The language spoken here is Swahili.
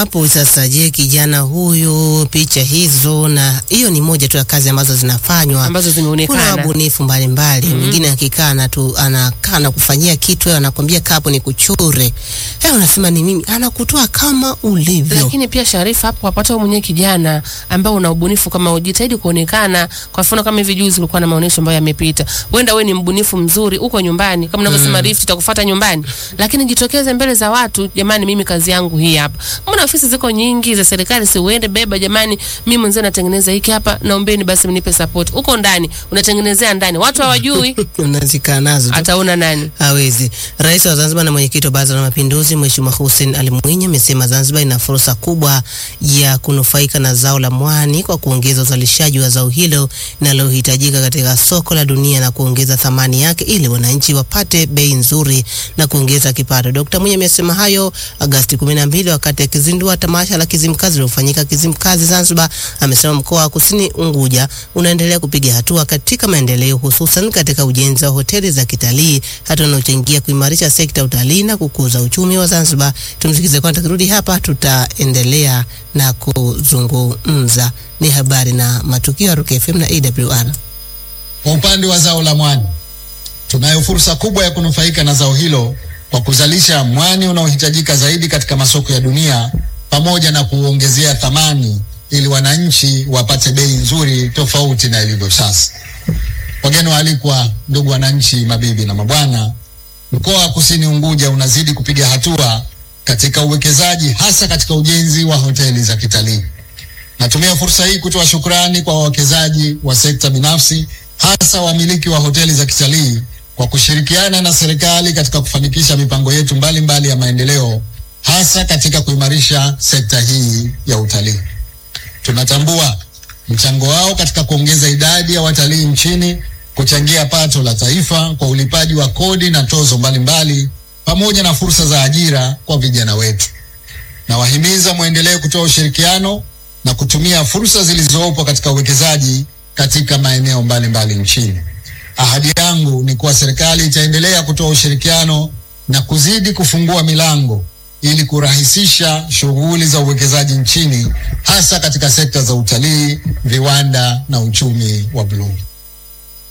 hapo sasa, je, kijana huyu, picha hizo na hiyo ni moja tu ya kazi ambazo zinafanywa ambazo kuna zimeonekana wabunifu mbalimbali mwingine akikaa na tu anakaa na kufanyia kitu wewe anakwambia kapo ni kuchure eh unasema ni mimi anakutoa kama ulivyo lakini pia Sharifa, hapo wapata wewe mwenyewe kijana ambao una ubunifu kama ujitahidi kuonekana. Kwa mfano kama hivi juzi kulikuwa na maonyesho ambayo yamepita, wenda wewe ni mbunifu mzuri uko nyumbani, kama unavyosema Rift itakufuata nyumbani, lakini jitokeze mbele za watu, jamani, mimi kazi yangu hii hapa. Mbona ofisi ziko nyingi za serikali, si uende beba, jamani, mimi mwenyewe natengeneza hiki hapa, naombeni basi mnipe support. Uko ndani unatengenezea ndani, watu hawajui, unazikaa nazo tu. ataona nani? hawezi. Rais wa Zanzibar na mwenyekiti wa Baraza la Mapinduzi Mheshimiwa Hussein Ali Mwinyi amesema Zanzibar ina fursa kubwa ya kunufaika na zao la mwani kwa kuongeza uzalishaji wa zao hilo linalohitajika katika soko la dunia na kuongeza thamani yake ili wananchi wapate bei nzuri na kuongeza kipato. Dkt. Mwinyi amesema hayo Agosti 12 wakati akizindua tamasha la Kizimkazi lilofanyika Kizimkazi Zanzibar. Amesema mkoa wa Kusini Unguja unaendelea kupiga hatua katika maendeleo hususan katika ujenzi wa hoteli za kitalii, hatua inayochangia kuimarisha sekta ya utalii na kukuza uchumi wa Zanzibar. Tumsikize kwanza, tukirudi hapa tutaendelea na kuzungumza. Ni habari na matukio ya Rock FM na AWR. Kwa upande wa zao la mwani, tunayo fursa kubwa ya kunufaika na zao hilo kwa kuzalisha mwani unaohitajika zaidi katika masoko ya dunia pamoja na kuongezea thamani ili wananchi wapate bei nzuri tofauti na ilivyo sasa. Wageni waalikwa, ndugu wananchi, mabibi na mabwana, mkoa wa Kusini Unguja unazidi kupiga hatua katika uwekezaji hasa katika ujenzi wa hoteli za kitalii. Natumia fursa hii kutoa shukrani kwa wawekezaji wa sekta binafsi hasa wamiliki wa hoteli za kitalii kwa kushirikiana na serikali katika kufanikisha mipango yetu mbalimbali mbali ya maendeleo hasa katika kuimarisha sekta hii ya utalii. Tunatambua mchango wao katika kuongeza idadi ya watalii nchini, kuchangia pato la taifa kwa ulipaji wa kodi na tozo mbalimbali mbali, pamoja na fursa za ajira kwa vijana wetu. Nawahimiza mwendelee kutoa ushirikiano na kutumia fursa zilizopo katika uwekezaji katika maeneo mbalimbali nchini. Ahadi yangu ni kuwa serikali itaendelea kutoa ushirikiano na kuzidi kufungua milango ili kurahisisha shughuli za uwekezaji nchini hasa katika sekta za utalii, viwanda na uchumi wa bluu.